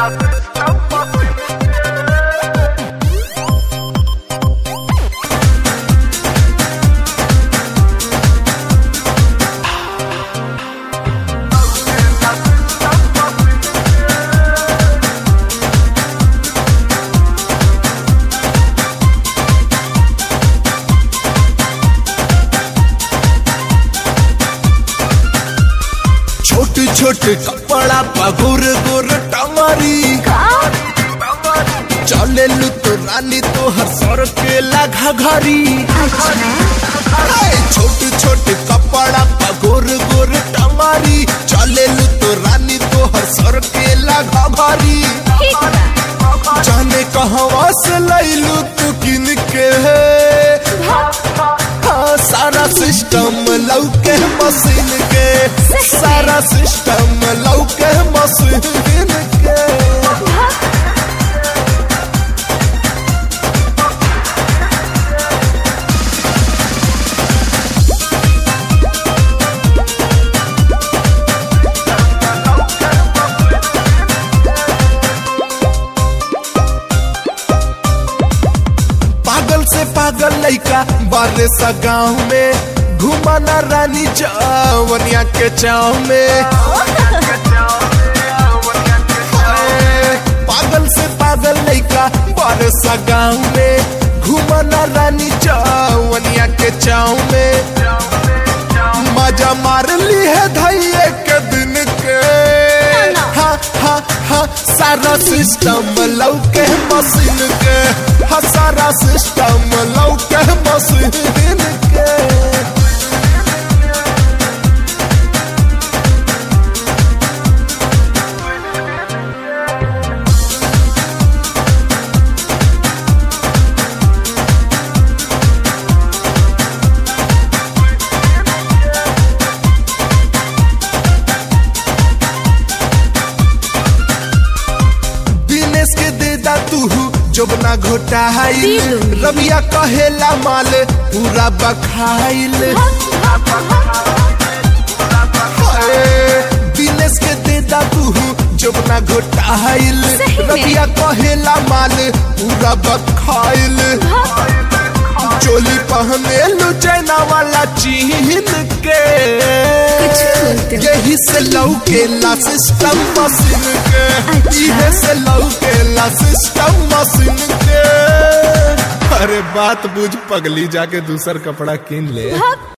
छोट छोट कपड़ा पगुर गुर टंगरी चले लू तो रानी तो हर सर के लगा घरी छोट छोट कपड़ा पगुर गुर टंगरी चले लू तो रानी तो हर सर के लगा घरी जाने कहवा से लैलू तू किन के हाँ, सारा सिस्टम लौके मशीन के सारा सिस्टम लौके मशीन के पागल से पागल लइका बारे सा गाँव में घुमाना रानी जवनिया के चाव में ए, पागल से पागल लइका बारे सा गाँव में घुमाना रानी जवनिया के चाव में मजा मार ली है धैये के दिन के हा हा हा सारा सिस्टम लौके मशीन के हा सारा सिस्टम लौके मशीन के दिनेश के देदा तू जोबना घोटाइल दिलू। रबिया कहेला माल पूरा बखाइल ए, दिनेश के देदा तू जोबना घोटाइल सही में? रबिया कहेला माल पूरा बखाइल चोली पहने लू चैना वाला चीन के कुछ बोलते हो। यही से लौकेला सिस्टम मशीन के अच्छा। इहे से लौकेला सिस्टम मशीन के अरे बात बुझ पगली जाके दूसर कपड़ा किन ले भाग